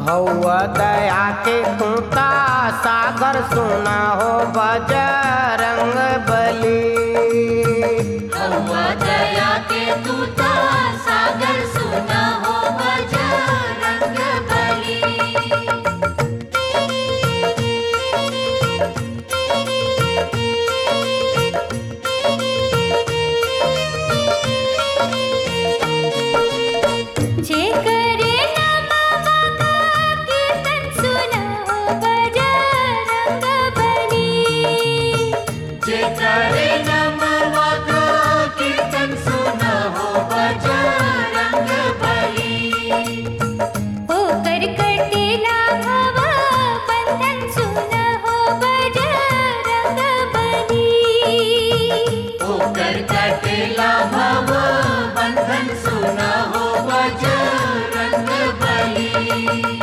हौआ दया के तूता सागर सुना हो बजरंग बली हौवा दया के तूता सागर सुना हो बजरंग बली जे करे नमः कीर्तन सुना हो बजरंग बली जे करे नमः कीर्तन सुना हो बजरंग बली होकर कटेला भव बंधन सुना हो बजरंग बली होकर कटेला भव बंधन सुना हो बजरंग बली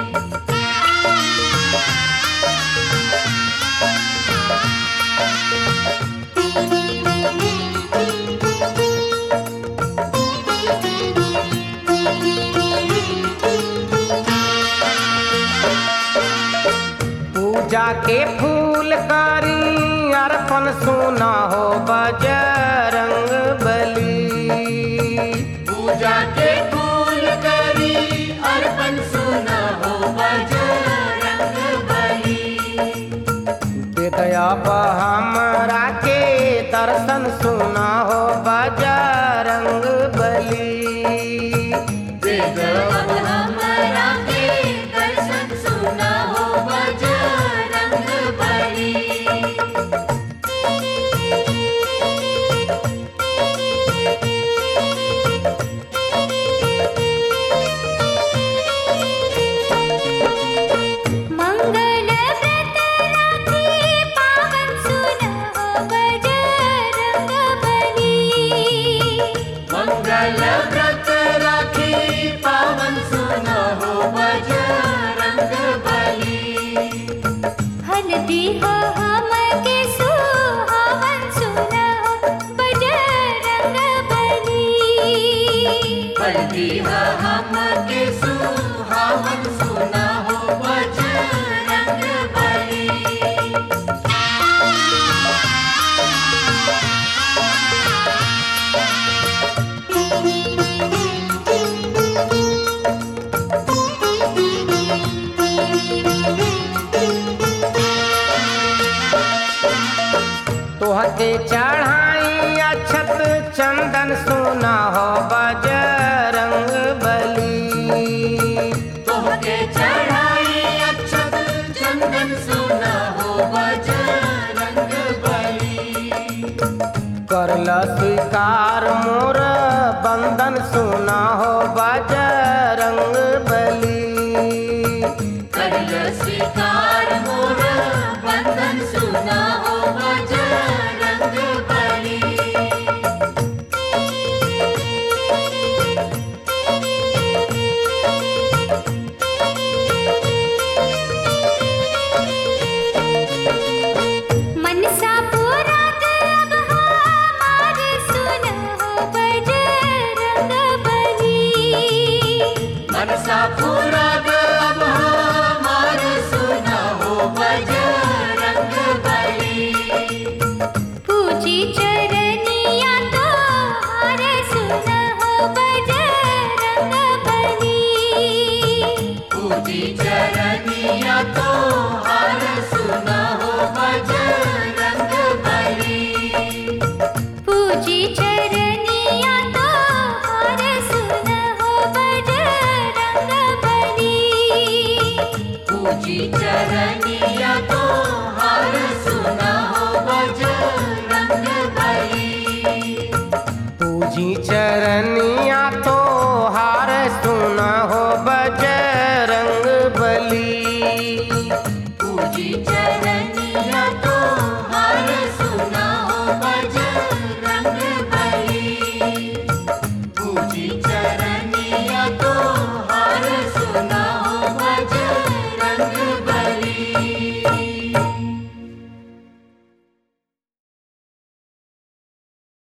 पूजा के फूल करी अर्पण सुना हो बजरंग बली पूजा के फूल करी अर्पण सुना हो बजरंग बली दे दया हमरा के दर्शन सुना हो बजरंग बली वेद अब हमरा के दर्शन सुना हो बजरंग बली मंगल व्रत राखी पावन सुना हो बजरंग बली मंगल व्रत राखी पावन सुना हो बजरंग बली हल्दी हो हम के सुहावन सुना हो बजरंग बली हल्दी हो हम के सुहावन सुना हो बजरंग बली तोहके चढ़ाई अक्षत चंदन सुना हो बजरंग बली तोहके चढ़ाई अक्षत चंदन सुना हो बजरंग बली करल स्वीकार मोर बंधन सुना हो बजरंग बली करल स्वीकार मोर बंधन सुना हो बजरंग बली मनसा पूरा अब हमार सुना हो बजरंग बली मनसा पूरा अब हमार सुना हो बजरंग बली पूजी चरनिया तो हार सुना हो बजरंग बली पूजी चरनिया तो हार सुना हो बजरंग बली पूजी चरनिया तो हार सुना हो बजरंग बली पूजी चरनिया तो हार सुना हो बजरंग बली पूजी चरनिया तो हार सुना हो बजरंग बली पूजी चरनिया